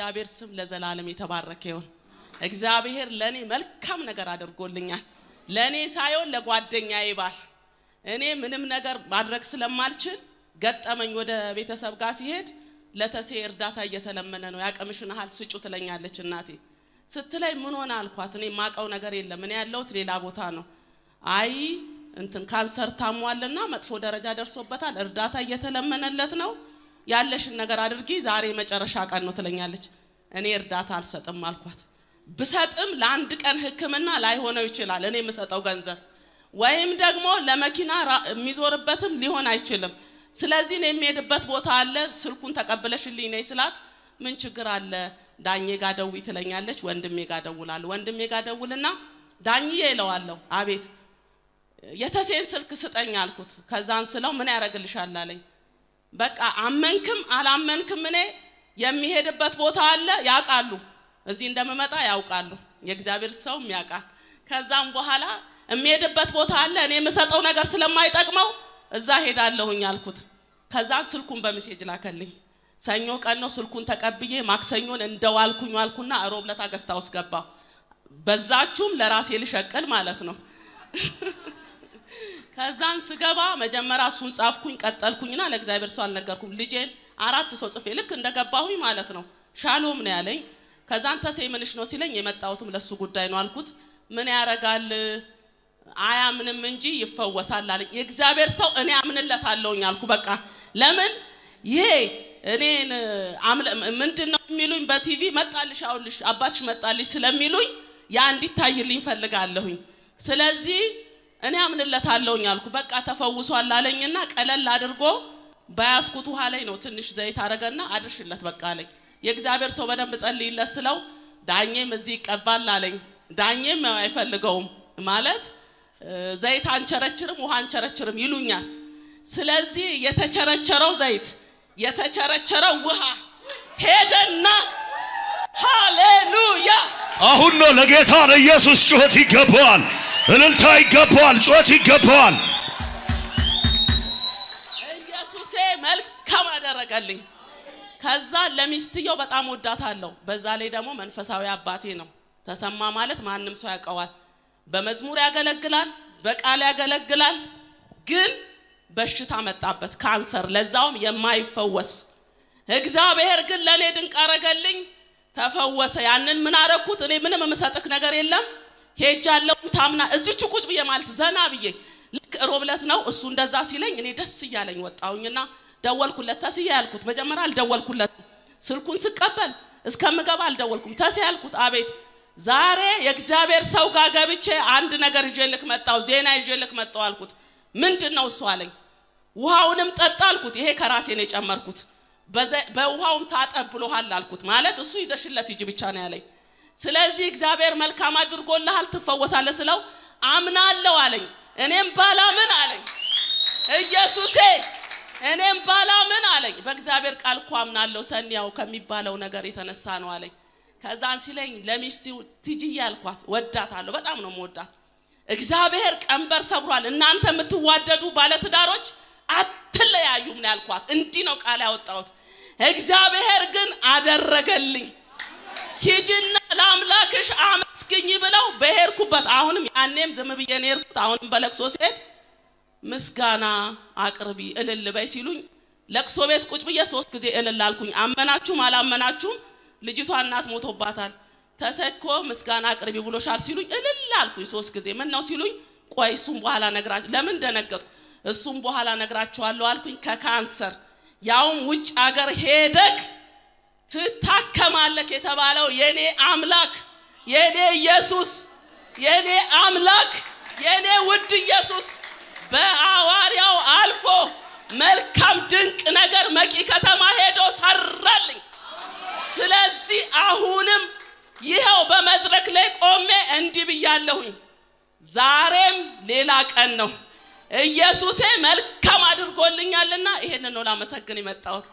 የእግዚአብሔር ስም ለዘላለም የተባረከ ይሁን። እግዚአብሔር ለእኔ መልካም ነገር አድርጎልኛል። ለእኔ ሳይሆን ለጓደኛዬ ባል እኔ ምንም ነገር ማድረግ ስለማልችል ገጠመኝ። ወደ ቤተሰብ ጋር ሲሄድ ለተሴ እርዳታ እየተለመነ ነው፣ ያቅምሽን ያህል ስጩ ትለኛለች እናቴ። ስትለኝ ምን ሆነ አልኳት። እኔ የማውቀው ነገር የለም እኔ ያለሁት ሌላ ቦታ ነው። አይ እንትን ካንሰር ታሟልና መጥፎ ደረጃ ደርሶበታል፣ እርዳታ እየተለመነለት ነው፣ ያለሽን ነገር አድርጊ፣ ዛሬ መጨረሻ ቀን ነው ትለኛለች። እኔ እርዳታ አልሰጥም አልኳት። ብሰጥም ለአንድ ቀን ሕክምና ላይሆነው ይችላል እኔ የምሰጠው ገንዘብ ወይም ደግሞ ለመኪና ራ- የሚዞርበትም ሊሆን አይችልም። ስለዚህ እኔ የሚሄድበት ቦታ አለ፣ ስልኩን ተቀብለሽልኝ ነይ ስላት ምን ችግር አለ ዳኜ ጋ ደዊ ትለኛለች። ወንድሜ ጋ ደውላለሁ። ወንድሜ ጋ ደውልና ዳኝዬ እለዋለሁ። አቤት የተሴን ስልክ ስጠኝ አልኩት። ከዛን ስለው ምን ያደርግልሻል አለኝ። በቃ አመንክም አላመንክም እኔ የሚሄድበት ቦታ አለ ያውቃሉ። እዚህ እንደምመጣ ያውቃሉ። የእግዚአብሔር ሰውም ያውቃል። ከዛም በኋላ የሚሄድበት ቦታ አለ እኔ የምሰጠው ነገር ስለማይጠቅመው እዛ ሄዳለሁኝ አልኩት። ከዛን ስልኩን በሜሴጅ ላከልኝ። ሰኞ ቀን ነው ስልኩን ተቀብዬ ማክሰኞን እንደዋልኩኝ ዋልኩና ሮብ ለታ ገስታ ውስጥ ገባሁ። በዛችሁም ለራሴ ልሸቅል ማለት ነው። ከዛን ስገባ መጀመሪያ እሱን ጻፍኩኝ፣ ቀጠልኩኝና ለእግዚአብሔር ሰው አልነገርኩም። ልጄን አራት ሰው ጽፌ ልክ እንደገባሁኝ ማለት ነው ሻሎም ነው ያለኝ። ከዛን ተሴ ምንሽ ነው ሲለኝ የመጣሁትም ለሱ ጉዳይ ነው አልኩት። ምን ያረጋል አያምንም እንጂ ይፈወሳል አለኝ። የእግዚአብሔር ሰው እኔ አምንለታለሁኝ አልኩ። በቃ ለምን ይሄ እኔን ምንድን ነው የሚሉኝ በቲቪ መጣልሽ አውልሽ አባትሽ መጣልሽ ስለሚሉኝ ያ እንዲታይልኝ ፈልጋለሁኝ። ስለዚህ እኔ አምንለታለሁኝ አልኩ። በቃ ተፈውሷል አለኝና ቀለል አድርጎ በያዝኩት ውሃ ላይ ነው ትንሽ ዘይት አረገና አድርሽለት በቃ አለኝ። የእግዚአብሔር ሰው በደንብ ጸልይለት ስለው ዳኜም እዚህ ይቀባል አለኝ። ዳኜም ያው አይፈልገውም ማለት እ፣ ዘይት አንቸረችርም ውሃ አንቸረችርም ይሉኛል። ስለዚህ የተቸረቸረው ዘይት የተቸረቸረው ውሃ ሄደና ሃሌሉያ አሁን ነው ለጌታ ለኢየሱስ ጩኸት ይገባዋል፣ እልልታ ይገባዋል፣ ጩኸት ይገባዋል። ኢየሱሴ መልካም አደረገልኝ። ከዛ ለሚስትየው በጣም ወዳታለሁ። በዛ ላይ ደግሞ መንፈሳዊ አባቴ ነው። ተሰማ ማለት ማንም ሰው ያውቀዋል። በመዝሙር ያገለግላል፣ በቃል ያገለግላል። ግን በሽታ መጣበት፣ ካንሰር፣ ለዛውም የማይፈወስ እግዚአብሔር ግን ለእኔ ድንቅ አረገልኝ፣ ተፈወሰ። ያንን ምን አረኩት? እኔ ምንም የምሰጥክ ነገር የለም ሄጃለሁ። ታምና እዚቹ ቁጭ ብዬ ማለት ዘና ብዬ ልክ ሮብ ዕለት ነው እሱ እንደዛ ሲለኝ እኔ ደስ እያለኝ ወጣሁኝና ደወልኩለት። ተስዬ ያልኩት መጀመሪያ አልደወልኩለት። ስልኩን ስቀበል እስከምገባ አልደወልኩም። ተስ ያልኩት አቤት ዛሬ የእግዚአብሔር ሰው ጋር ገብቼ አንድ ነገር ይዤልክ መጣሁ፣ ዜና ይዤልክ መጣሁ አልኩት። ምንድን ነው እሱ አለኝ። ውሃውንም ጠጣ አልኩት። ይሄ ከራሴ ነው የጨመርኩት። በዘ- በውሃውም ታጠብ ብሎሃል አልኩት። ማለት እሱ ይዘሽለት ሂጂ ብቻ ነው ያለኝ። ስለዚህ እግዚአብሔር መልካም አድርጎልሃል ትፈወሳለህ ስለው አምናለሁ አለኝ። እኔም ባላምን አለኝ ኢየሱሴ እኔም ባላምን አለኝ። በእግዚአብሔር ቃል እኮ አምናለሁ ሰኒያው ከሚባለው ነገር የተነሳ ነው አለኝ። ከዛን ሲለኝ ለሚስቱ ትጅዬ አልኳት፣ ወዳታለሁ፣ በጣም ነው መወዳት። እግዚአብሔር ቀንበር ሰብሯል። እናንተ የምትዋደዱ ባለትዳሮች አትለያዩም ነው ያልኳት። እንዲህ ነው ቃል ያወጣሁት። እግዚአብሔር ግን አደረገልኝ። ሂጂና ለአምላክሽ አመስግኝ ብለው በሄድኩበት አሁንም ያኔም ዝም ብዬ ነው የሄድኩት። አሁንም በለቅሶ ሲሄድ ምስጋና አቅርቢ እልል በይ ሲሉኝ ለቅሶ ቤት ቁጭ ብዬ ሶስት ጊዜ እልል አልኩኝ። አመናችሁም አላመናችሁም ልጅቷ እናት ሞቶባታል። ተሰኮ ምስጋና አቅርቢ ብሎሻል ሲሉኝ እልል አልኩኝ ሶስት ጊዜ። ምን ነው ሲሉኝ ቆይ እሱም በኋላ ነግራ ለምን ደነገጥኩ? እሱም በኋላ ነግራቸዋለሁ አልኩኝ። ከካንሰር ያውም ውጭ ሀገር ሄደክ ትታከማለክ የተባለው የኔ አምላክ የኔ ኢየሱስ የኔ አምላክ የኔ ውድ ኢየሱስ በሐዋርያው አልፎ መልካም ድንቅ ነገር መቂ ከተማ ሄዶ ሰራልኝ። ስለዚህ አሁንም ይኸው በመድረክ ላይ ቆሜ እንዲህ ብያለሁኝ። ዛሬም ሌላ ቀን ነው። ኢየሱሴ መልካም አድርጎልኛልና ይሄንን ነው ላመሰግን የመጣሁት።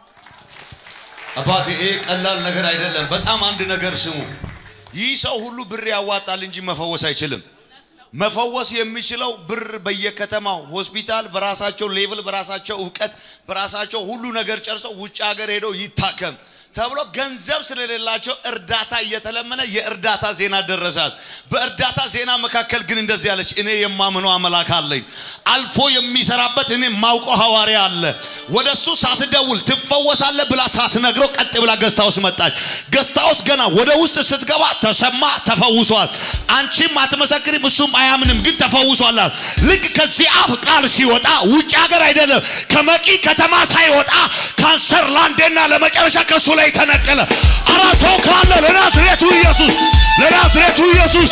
አባቴ ይሄ ቀላል ነገር አይደለም። በጣም አንድ ነገር ስሙ። ይህ ሰው ሁሉ ብር ያዋጣል እንጂ መፈወስ አይችልም። መፈወስ የሚችለው ብር በየከተማው ሆስፒታል በራሳቸው ሌቭል በራሳቸው እውቀት በራሳቸው ሁሉ ነገር ጨርሰው ውጭ ሀገር ሄደው ይታከም። ተብሎ ገንዘብ ስለሌላቸው እርዳታ እየተለመነ የእርዳታ ዜና ደረሳት። በእርዳታ ዜና መካከል ግን እንደዚህ አለች፣ እኔ የማምነው አምላክ አለኝ፣ አልፎ የሚሰራበት እኔ ማውቀው ሐዋርያ አለ። ወደ እሱ ሳትደውል ትፈወሳለህ ብላ ሳትነግረው ቀጥ ብላ ገስታውስ መጣች። ገስታውስ ገና ወደ ውስጥ ስትገባ ተሰማ፣ ተፈውሷል። አንቺም አትመሰክሪም፣ እሱም አያምንም፣ ግን ተፈውሷል። ልክ ከዚህ አፍ ቃል ሲወጣ ውጭ ሀገር አይደለም ከመቂ ከተማ ሳይወጣ ካንሰር ለአንዴና ለመጨረሻ ከሱ ላይ ተነቀለ። አራ ሰው ካለ ለናዝሬቱ ኢየሱስ ለናዝሬቱ ኢየሱስ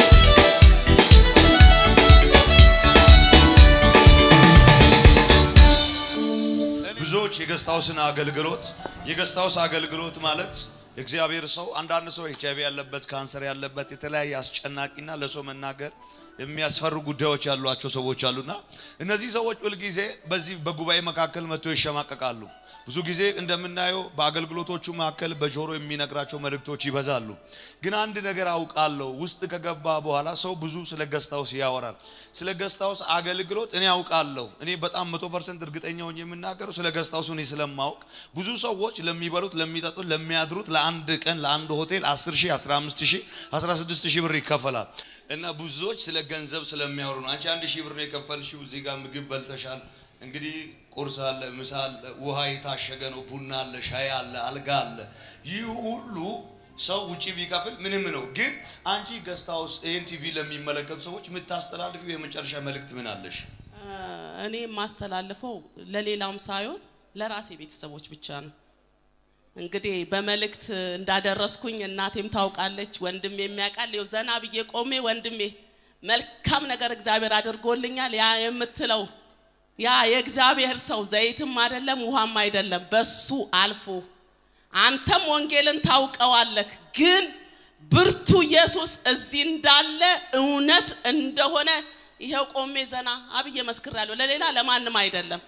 ብዙዎች የገስታውስን አገልግሎት የገስታውስ አገልግሎት ማለት እግዚአብሔር ሰው አንዳንድ ሰው ኤች አይቪ ያለበት ካንሰር ያለበት የተለያየ አስጨናቂና ለሰው መናገር የሚያስፈሩ ጉዳዮች ያሏቸው ሰዎች አሉና እነዚህ ሰዎች ሁልጊዜ በዚህ በጉባኤ መካከል መጥተው ይሸማቀቃሉ። ብዙ ጊዜ እንደምናየው በአገልግሎቶቹ መካከል በጆሮ የሚነግራቸው መልእክቶች ይበዛሉ። ግን አንድ ነገር አውቃለሁ፣ ውስጥ ከገባ በኋላ ሰው ብዙ ስለ ገስታውስ ያወራል። ስለ ገስታውስ አገልግሎት እኔ አውቃለሁ። እኔ በጣም መቶ ፐርሰንት እርግጠኛ ሆኜ የምናገረው ስለ ገስታውስ እኔ ስለማውቅ ብዙ ሰዎች ለሚበሉት፣ ለሚጠጡት፣ ለሚያድሩት ለአንድ ቀን ለአንድ ሆቴል 10 ሺህ 15 ሺህ 16 ሺህ ብር ይከፈላል። እና ብዙዎች ስለ ገንዘብ ስለሚያወሩ ነው። አንቺ አንድ ሺህ ብር ነው የከፈልሽው፣ እዚህ ጋር ምግብ በልተሻል። እንግዲህ ቁርስ አለ፣ ምሳ አለ፣ ውሃ የታሸገ ነው፣ ቡና አለ፣ ሻይ አለ፣ አልጋ አለ። ይህ ሁሉ ሰው ውጪ ቢከፍል ምንም ነው። ግን አንቺ ገስታውስ ይህን ቲቪ ለሚመለከቱ ሰዎች የምታስተላልፊው የመጨረሻ መልእክት ምን አለሽ? እኔ የማስተላልፈው ለሌላም ሳይሆን ለራሴ ቤተሰቦች ብቻ ነው። እንግዲህ በመልእክት እንዳደረስኩኝ እናቴም ታውቃለች፣ ወንድሜ የሚያውቃል። ይኸው ዘና ብዬ ቆሜ ወንድሜ መልካም ነገር እግዚአብሔር አድርጎልኛል ያ የምትለው ያ የእግዚአብሔር ሰው ዘይትም አይደለም ውሃም አይደለም፣ በሱ አልፎ አንተም ወንጌልን ታውቀዋለህ፣ ግን ብርቱ ኢየሱስ እዚህ እንዳለ እውነት እንደሆነ ይኸው ቆሜ ዘና አብዬ መስክራለሁ። ለሌላ ለማንም አይደለም፣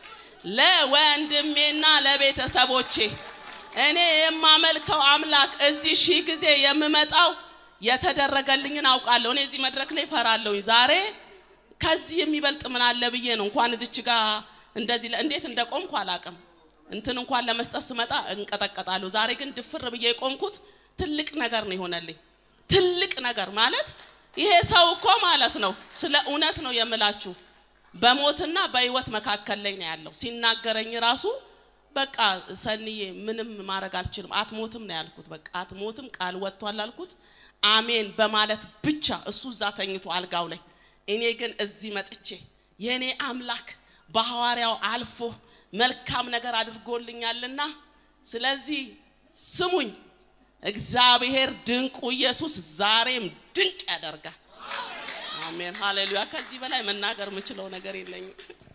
ለወንድሜና ለቤተሰቦቼ እኔ የማመልከው አምላክ እዚህ ሺህ ጊዜ የምመጣው የተደረገልኝን አውቃለሁ። እኔ እዚህ መድረክ ላይ እፈራለሁኝ። ዛሬ ከዚህ የሚበልጥ ምን አለ ብዬ ነው እንኳን እዚች ጋር እንደዚህ እንዴት እንደቆምኩ አላቅም። እንትን እንኳን ለመስጠት ስመጣ እንቀጠቀጣለሁ። ዛሬ ግን ድፍር ብዬ የቆምኩት ትልቅ ነገር ነው የሆነልኝ። ትልቅ ነገር ማለት ይሄ ሰው እኮ ማለት ነው ስለ እውነት ነው የምላችሁ በሞትና በህይወት መካከል ላይ ነው ያለው። ሲናገረኝ ራሱ በቃ ሰንዬ ምንም ማድረግ አልችልም፣ አትሞትም ነው ያልኩት። በቃ አትሞትም ቃል ወጥቷል አልኩት። አሜን በማለት ብቻ እሱ እዛ ተኝቶ አልጋው ላይ እኔ ግን እዚህ መጥቼ የእኔ አምላክ በሐዋርያው አልፎ መልካም ነገር አድርጎልኛልና ስለዚህ ስሙኝ፣ እግዚአብሔር ድንቁ ኢየሱስ ዛሬም ድንቅ ያደርጋል። አሜን ሃሌሉያ። ከዚህ በላይ መናገር የምችለው ነገር የለኝም።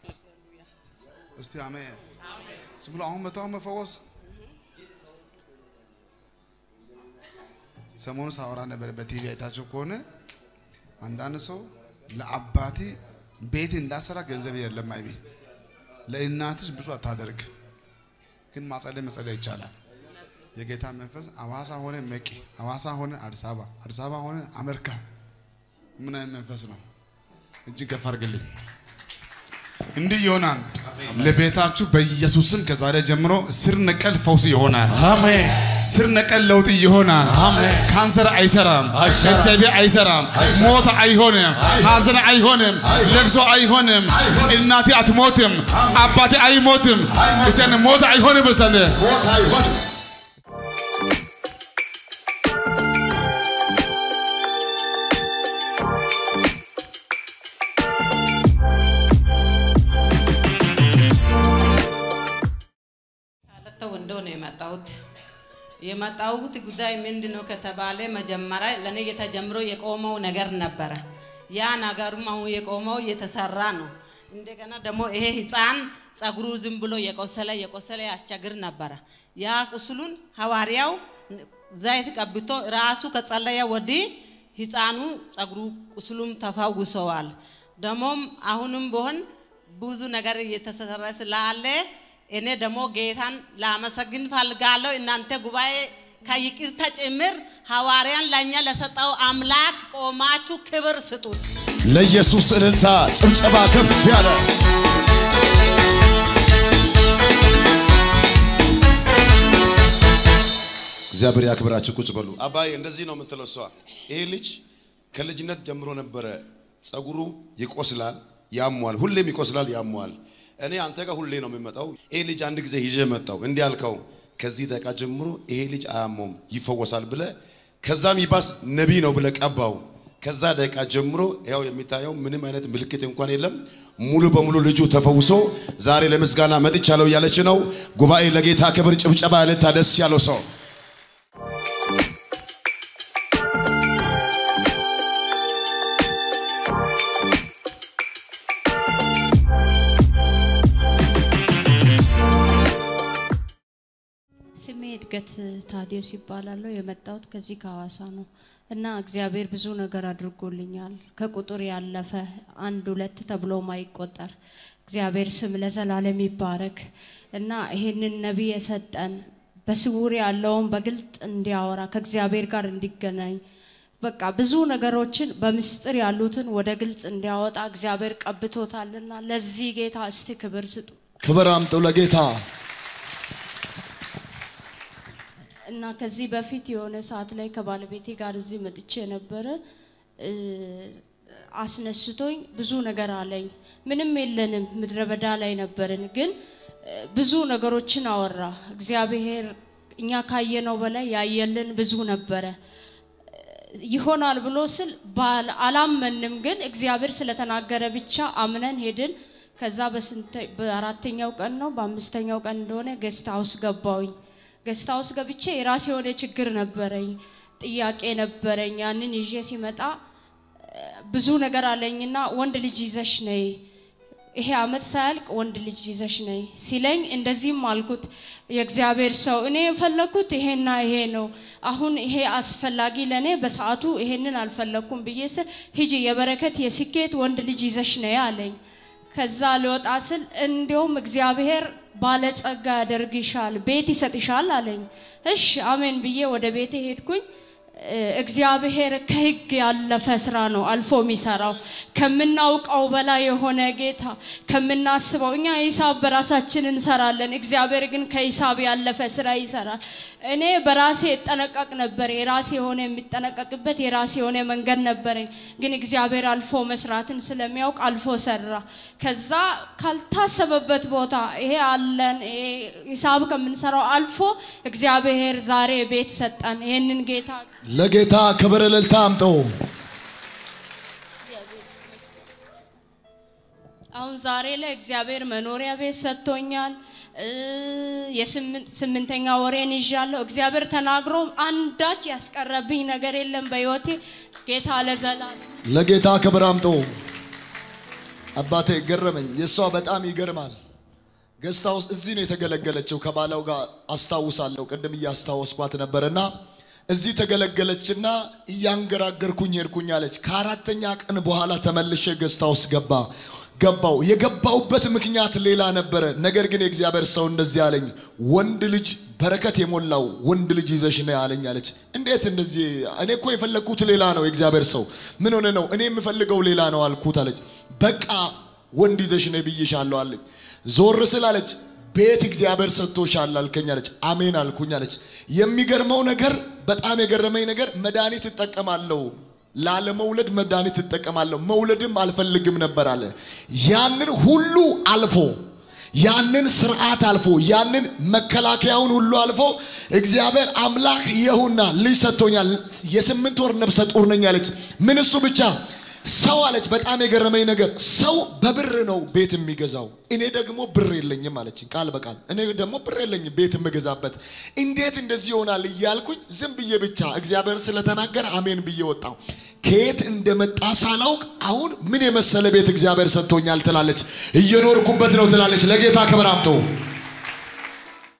እስቲ አሜን። ዝም ብሎ አሁን መታው መፈወስ ሰሞኑ ሳወራ ነበር በቲቪ አይታችሁ ከሆነ አንዳንድ ሰው ለአባቴ ቤት እንዳሰራ ገንዘብ የለም አይቢ ለእናትሽ ብዙ አታደርግ፣ ግን ማጸለይ መጸለይ ይቻላል። የጌታ መንፈስ አዋሳ ሆነ መቂ፣ አዋሳ ሆነ አዲስ አበባ፣ አዲስ አበባ ሆነ አሜሪካ። ምን አይነት መንፈስ ነው? እጅግ ከፍ አድርግልኝ። እንዲህ ይሆናል። ለቤታችሁ በኢየሱስም ከዛሬ ጀምሮ ስር ነቀል ፈውስ ይሆናል። አሜን ስር ነቀል ለውጥ ይሆናል። አሜን። ካንሰር አይሰራም፣ አይሰራም። ኤች አይቪ አይሰራም፣ ሞት አይሆንም፣ ሀዘን አይሆንም፣ ለቅሶ አይሆንም፣ እናቴ አትሞትም፣ አባቴ አይሞትም፣ እሰን ሞት አይሆንም። እሰን ካለተ ወንዶ ነው የመጣሁት። የመጣሁት ጉዳይ ምንድን ነው ከተባለ መጀመሪያ ለእኔ የተጀምሮ የቆመው ነገር ነበረ። ያ ነገሩም አሁን የቆመው እየተሰራ ነው። እንደገና ደግሞ ይሄ ህፃን ጸጉሩ ዝም ብሎ የቆሰለ የቆሰለ ያስቸግር ነበረ። ያ ቁስሉን ሐዋርያው ዘይት ቀብቶ ራሱ ከጸለየ ወዲህ ህፃኑ ጸጉሩ ቁስሉም ተፈውሰዋል። ደግሞም አሁንም ቢሆን ብዙ ነገር እየተሰራ ስላለ እኔ ደግሞ ጌታን ላመሰግን ፈልጋለሁ። እናንተ ጉባኤ ከይቅርታ ጭምር ሐዋርያን ለእኛ ለሰጠው አምላክ ቆማችሁ ክብር ስጡት። ለኢየሱስ እልልታ ጭብጨባ ከፍ ያለ እግዚአብሔር ያክብራችሁ። ቁጭ በሉ። አባዬ እንደዚህ ነው የምትለው እሷ። ይሄ ልጅ ከልጅነት ጀምሮ ነበረ ጸጉሩ ይቆስላል፣ ያሟል፣ ሁሌም ይቆስላል፣ ያሟል። እኔ አንተ ጋር ሁሌ ነው የሚመጣው። ይሄ ልጅ አንድ ጊዜ ይዤ መጣው። እንዲህ አልከው፣ ከዚህ ደቂቃ ጀምሮ ይሄ ልጅ አያመውም፣ ይፈወሳል ብለ ከዛም ይባስ ነቢይ ነው ብለ ቀባው። ከዛ ደቂቃ ጀምሮ ያው የሚታየው ምንም አይነት ምልክት እንኳን የለም። ሙሉ በሙሉ ልጁ ተፈውሶ ዛሬ ለምስጋና መጥቻለሁ እያለች ነው። ጉባኤ ለጌታ ክብር ጭብጨባ ያለታ ደስ ያለው ሰው ስሜ እድገት ታዲዮስ ይባላለሁ። የመጣሁት ከዚህ ከሐዋሳ ነው እና እግዚአብሔር ብዙ ነገር አድርጎልኛል። ከቁጥር ያለፈ አንድ ሁለት ተብሎ ማይቆጠር እግዚአብሔር ስም ለዘላለም ይባረክ እና ይሄንን ነቢይ የሰጠን በስውር ያለውን በግልጥ እንዲያወራ ከእግዚአብሔር ጋር እንዲገናኝ በቃ ብዙ ነገሮችን በምስጢር ያሉትን ወደ ግልጽ እንዲያወጣ እግዚአብሔር ቀብቶታልና ለዚህ ጌታ እስቲ ክብር ስጡ። ክብር አምጡ ለጌታ። እና ከዚህ በፊት የሆነ ሰዓት ላይ ከባለቤቴ ጋር እዚህ መጥቼ ነበረ። እ፣ አስነስቶኝ ብዙ ነገር አለኝ። ምንም የለንም፣ ምድረ በዳ ላይ ነበርን። ግን እ፣ ብዙ ነገሮችን አወራ። እግዚአብሔር እኛ ካየነው በላይ ያየልን ብዙ ነበረ። ይሆናል ብሎ ስል ባል- አላመንም፣ ግን እግዚአብሔር ስለተናገረ ብቻ አምነን ሄድን። ከዛ በስንተ- በአራተኛው ቀን ነው በአምስተኛው ቀን እንደሆነ ገስት ሀውስ ገባውኝ። ገስት ሀውስ ገብቼ የራሴ የሆነ ችግር ነበረኝ፣ ጥያቄ ነበረኝ። ያንን ይዤ ሲመጣ እ፣ ብዙ ነገር አለኝና ወንድ ልጅ ይዘሽ ነይ ይሄ አመት ሳያልቅ ወንድ ልጅ ይዘሽ ነይ ሲለኝ እንደዚህም አልኩት። የእግዚአብሔር ሰው እኔ የፈለግኩት ይሄና ይሄ ነው። አሁን ይሄ አስፈላጊ ለእኔ በሰዓቱ ይሄንን አልፈለግኩም ብዬ ስል ሂጂ የበረከት የስኬት ወንድ ልጅ ይዘሽ ነይ አለኝ። ከዛ ልወጣ ስል እንዲያውም እግዚአብሔር ባለጸጋ ያደርግሻል፣ ቤት ይሰጥሻል አለኝ። እሺ አሜን ብዬ ወደ ቤቴ ሄድኩኝ። እ፣ እግዚአብሔር ከህግ ያለፈ ስራ ነው አልፎ የሚሰራው ከምናውቀው በላይ የሆነ ጌታ ከምናስበው እኛ ሂሳብ በራሳችን እንሰራለን እግዚአብሔር ግን ከሂሳብ ያለፈ ስራ ይሰራል እኔ በራሴ እጠነቀቅ ነበር የራሴ የሆነ የሚጠነቀቅበት የራሴ የሆነ መንገድ ነበረኝ ግን እግዚአብሔር አልፎ መስራትን ስለሚያውቅ አልፎ ሰራ ከዛ ካልታሰበበት ቦታ ይሄ አለን ይሄ ሂሳብ ከምንሰራው አልፎ እግዚአብሔር ዛሬ ቤት ሰጠን ይህንን ጌታ ለጌታ ክብር እልልታ አምጡ። አሁን ዛሬ ላይ እግዚአብሔር መኖሪያ ቤት ሰጥቶኛል። እ፣ የስምንት- ስምንተኛ ወሬን ይዣለሁ። እግዚአብሔር ተናግሮ አንዳች ያስቀረብኝ ነገር የለም በህይወቴ። ጌታ ለዘላለም ለጌታ ክብር አምጡ። አባቴ ገረመኝ። የእሷ በጣም ይገርማል። ገስታ ውስጥ እዚህ ነው የተገለገለችው ከባላው ጋር አስታውሳለሁ። ቅድም እያስታወስኳት ነበርና እዚህ ተገለገለችና እያንገራገርኩኝ ሄድኩኝ አለች። ከአራተኛ ቀን በኋላ ተመልሼ ገስታ ውስጥ ገባ ገባው የገባውበት ምክንያት ሌላ ነበረ። ነገር ግን የእግዚአብሔር ሰው እንደዚህ አለኝ፣ ወንድ ልጅ በረከት የሞላው ወንድ ልጅ ይዘሽ ነው አለኝ አለች። እንዴት እንደዚህ? እኔ እኮ የፈለግኩት ሌላ ነው። የእግዚአብሔር ሰው ምን ሆነ ነው? እኔ የምፈልገው ሌላ ነው አልኩት አለች። በቃ ወንድ ይዘሽ ነው ብዬሻለሁ አለኝ። ዞር ስል አለች ቤት እግዚአብሔር ሰጥቶሻል አልከኝ አለች። አሜን አልኩኝ አለች። የሚገርመው ነገር በጣም የገረመኝ ነገር መድኃኒት እጠቀማለሁ ላለመውለድ መድኃኒት እጠቀማለሁ መውለድም አልፈልግም ነበር አለ። ያንን ሁሉ አልፎ ያንን ስርዓት አልፎ ያንን መከላከያውን ሁሉ አልፎ እግዚአብሔር አምላክ ይሁና ልጅ ሰጥቶኛል። የስምንት ወር ነብሰ ጡር ነኝ አለች። ምን እሱ ብቻ ሰው አለች። በጣም የገረመኝ ነገር ሰው በብር ነው ቤት የሚገዛው፣ እኔ ደግሞ ብር የለኝም አለችኝ ቃል በቃል እኔ ደግሞ ብር የለኝም ቤት የምገዛበት። እንዴት እንደዚህ ይሆናል እያልኩኝ ዝም ብዬ ብቻ እግዚአብሔር ስለተናገረ አሜን ብዬ ወጣው። ከየት እንደመጣ ሳላውቅ አሁን ምን የመሰለ ቤት እግዚአብሔር ሰጥቶኛል ትላለች። እየኖርኩበት ነው ትላለች። ለጌታ ክብር አምጡ።